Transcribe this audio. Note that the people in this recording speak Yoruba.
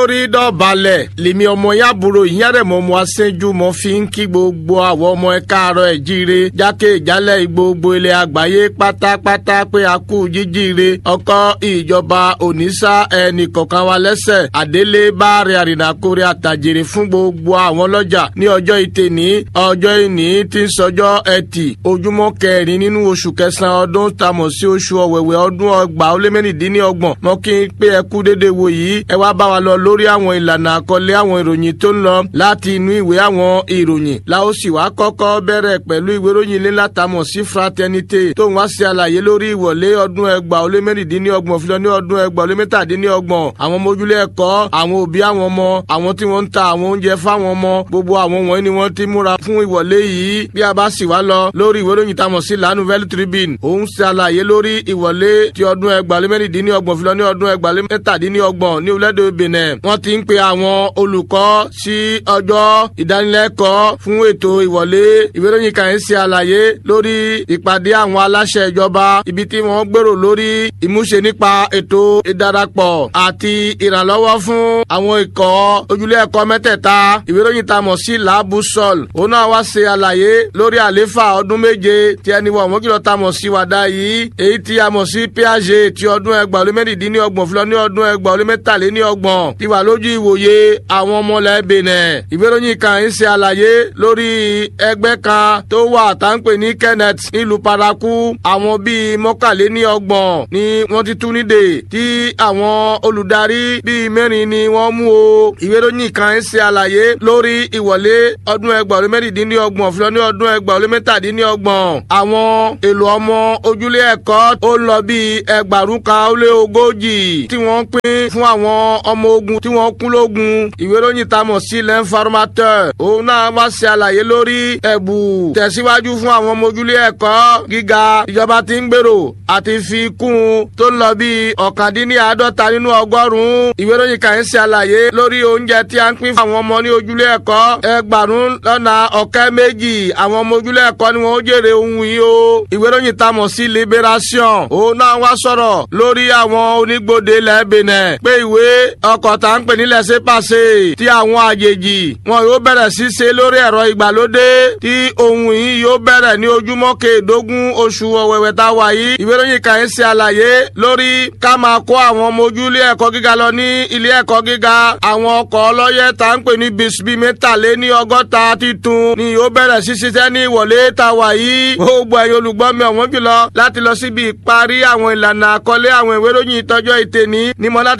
orí dọ̀balẹ̀ lèmi ọmọ yàbúrò ìyárẹ̀mọ́ ọmọ aṣẹ́jú mọ́ fi ń kí gbogbo àwọn ọmọ ẹ káàárọ̀ ẹ̀ jíire jákè ìjálẹ̀ gbogbo ilẹ̀ àgbáyé pátápátá pé a kú jíjíire ọkọ̀ ìjọba òníṣà ẹnì kọ̀ọ̀kan wa lẹ́sẹ̀ àdélé báàrẹ̀ àrìnàkórè àtàjèrè fún gbogbo àwọn ọlọ́jà ní ọjọ́ ìtẹ̀ní ọjọ́ ìní tí ń sọjọ́ ẹtì ojúmọ́ kẹrin nínú oṣù kẹsàn-án ọdún tamọ̀ sí oṣù ọ̀wẹ̀wẹ̀ ọdún ọgbà ó lé mẹ́rìndínlọ́gbọ̀n mọ́ kí n pé ẹ kú dédé wo yìí ẹ wá bá wa lọ lórí àwọn ìlànà àkọlé àwọn ìròyìn tó ń lọ láti inú ìwé àwọn ìròyìn la ó sì wá kọ́kọ́ bẹ̀rẹ̀ pẹ̀lú ìwé ìròyìn ilé látàmọ̀ sí fraternité tó ń wá sí àlàyé lórí ìwọlé ọdún ẹgbà ó lé mẹ́rìndínlọ́gbọ̀n fi lọ ní ọdún ẹgbà ó lé mẹ́tàdínlọ́gbọ̀n àwọn ọmọ ojúlé ẹ̀kọ́ àwọn òbí àwọn ọmọ àwọn tí wọ́n ń ta àwọn oúnjẹ fáwọn ọmọ gbogbo àwọn wọ̀nyí ni wọ́n ti múra fún ìwọlé yìí bí a bá sì wá lọ lórí ìwé ìròyìn tamọ̀ sí La Nouvelle Tribune òun ṣe àlàyé lórí ìwọlé ti ọdún ẹgbà ó lé mẹ́rìndínlọ́gbọ̀n fi lọ ní ọdún ẹgbà ó lé mẹ́tàdínlọ́gbọ̀n ní orílẹ̀-èdè Benin wọ́n ti ń pe àwọn olùkọ́ sí ọjọ́ ìdánilẹ́kọ̀ọ́ fún ètò ìwọlé ìwé ìròyìn kan ṣe àlàyé lórí ìpàdé àwọn aláṣẹ ìjọba ibi tí wọ́n gbèrò lórí ìmúṣe nípa ètò ìdarapọ̀ àti ìrànlọ́wọ́ fún àwọn ikọ̀ ojúlé ẹ̀kọ́ mẹ́tẹ̀ẹ̀ta ìwé ìròyìn tá a mọ̀ sí laabu sol òun náà wá ṣe àlàyé lórí àléfà ọdún méje tí ẹni wọ̀ wọ́n kìlọ̀ tá a mọ̀ sí wàdà yìí èyí tí a mọ̀ sí piaget ti ọdún ẹgbàá lé mẹ́rìndínlọ́gbọ̀n fúlọ́ ní ọdún ẹgbàá lé mẹ́tàléníọgbọ̀n ti wà lójú ìwòye àwọn ọmọlẹ̀ Benin ìwé ìròyìn kan ń ṣe àlàyé lórí ẹgbẹ́ kan tó wà tá ń pè ní Kenneth nílùú Paraku àwọn bíi mọ́kàléníọgbọ̀n ni wọ́n ti tú nídè tí àwọn olùdarí bíi mẹ́rin ni wọ́n mú o ìwé ìròyìn kan ń ṣe àlàyé lórí ìwọlé ọdún ẹgbàá lé mẹ́rìndínlọ́gbọ̀n fúlọ́ ní ọdún ẹgbàá lé mẹ́tàdínlọ́gbọ̀n àwọn èlò ọmọ ojúlé ẹ̀kọ́ ó lọ bíi ẹgbàrún kan ó lé ogójì tí wọ́n pín fún àwọn ọmọ ogun tí wọ́n kú lógun ìwé ìròyìn tá a mọ̀ sí l'informateur òun náà wá ṣe àlàyé lórí ẹ̀bù tẹ̀síwájú fún àwọn ọmọ ojúlé ẹ̀kọ́ gíga ìjọba tí ń gbèrò àti fi kún un tó ń lọ bí ọ̀kàndínláàádọ́ta nínú ọgọ́rùn-ún ìwé ìròyìn kan ń ṣe àlàyé lórí oúnjẹ tí a ń pín fún àwọn ọmọ ní ojúlé ẹ̀kọ́ ẹgbàrún lọ́nà ọ̀kẹ́ méjì àwọn ọmọ ojúlé ẹ̀kọ́ ni wọ́n ó jèrè ohun yìí o ìwé ìròyìn tá a mọ̀ sí liberation òun náà wá sọ̀rọ̀ lórí àwọn onígbòde lẹ́ẹ̀bẹ̀nẹ̀ pé ìwé ọkọ̀ tá ń pè nílẹ̀ ṣe pàṣẹ tí àwọn àjèjì wọn yóò bẹ̀rẹ̀ sí ṣe lórí ẹ̀rọ ìgbàlódé tí ohun yìí yóò bẹ̀rẹ̀ ní ojúmọ́ kẹẹ̀ẹ́dógún oṣù ọ̀wẹ̀wẹ̀ tá a wà yìí ìwé ìròyìn kan ń ṣe àlàyé lórí ká máa kó àwọn ọmọ ojú ilé ẹ̀kọ́ gíga lọ ní ilé ẹ̀kọ́ gíga àwọn ọkọ̀ ọlọ́yẹ tá ń pè ní bisbi mẹ́tàléní ọgọ́ta títun ni yóò bẹ̀rẹ̀ sí ṣiṣẹ́ ní ìwọlé tá a wà yìí gbogbo ẹ̀yin olùgbọ́ mi ọ̀wọ́n jùlọ láti lọ síbi ìparí àwọn ìlànà àkọlé àwọn ìwé ìròyìn ìtọ́jọ́ ìtẹ̀ní ní mọ́ láti